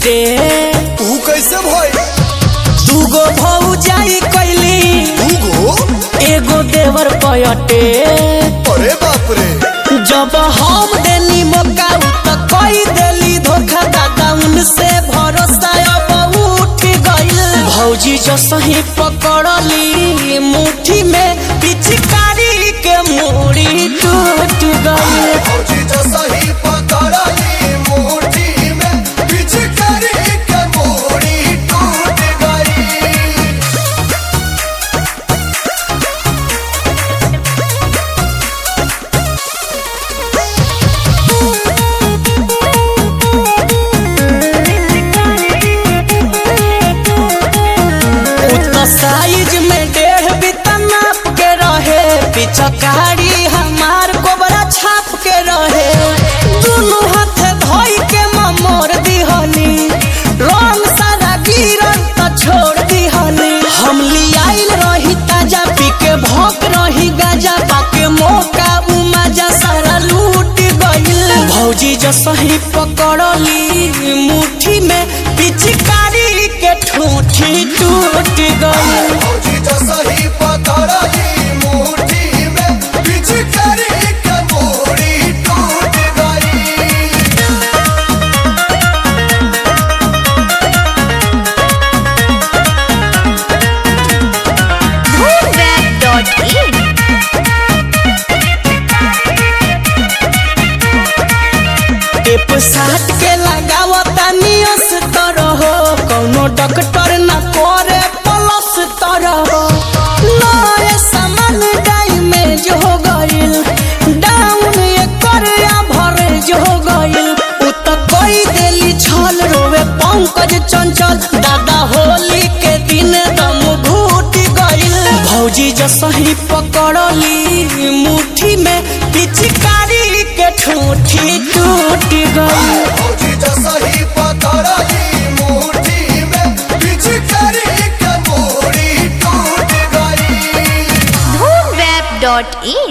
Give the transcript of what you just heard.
सेटे तू कैसे भाई दूगो भौजाई कैली दूगो एगो देवर पयटे अरे बाप रे जब हम देनी मौका उ त कई देली धोखा दादा उनसे भरोसा अब उठ गइल भौजी जो सही पकड़ली मुट्ठी में पिचकारी के मूड़ी टूट गइल फौजी जो सही पकड़ली मुट्ठी में पिचकारी के मूड़ी टूट गई उतना साइज में डेढ़ बिता नाप के रहे पिचकारी हमार कोबरा छाप के रहे दोनों हाथ धोई के ममोर दिहनी रंग सारा गिरन त छोड़ दिहनी हम लियाइल रही ताजा पी के भोक रही गाजा पाके मौका उ मजा सारा लूट गइल भौजी जो सही पकड़ली मुट्ठी में पिचकारी के ठूठी टूट गइल फौजी जो सही पकड़ली मुट्ठी में पिचकारी के मूड़ी टूट गई Moonweb.in टेप साट के लगावता नियस तरह कौनो डॉक्टर न करे प्लस तरह नए सामान डैमेज हो गइल डाउन एकर एवरेज हो गइल उ त कोई देली छल रोवे पंकज चंचल दादा होली के दिन दम घूट गइल भौजी जो सही पकड़ली मुट्ठी में पिचकारी के ठूठी टूट गई फौजी जो सही पकड़ली मुट्ठी में पिचकारी के मूड़ी टूट गई Moonweb.in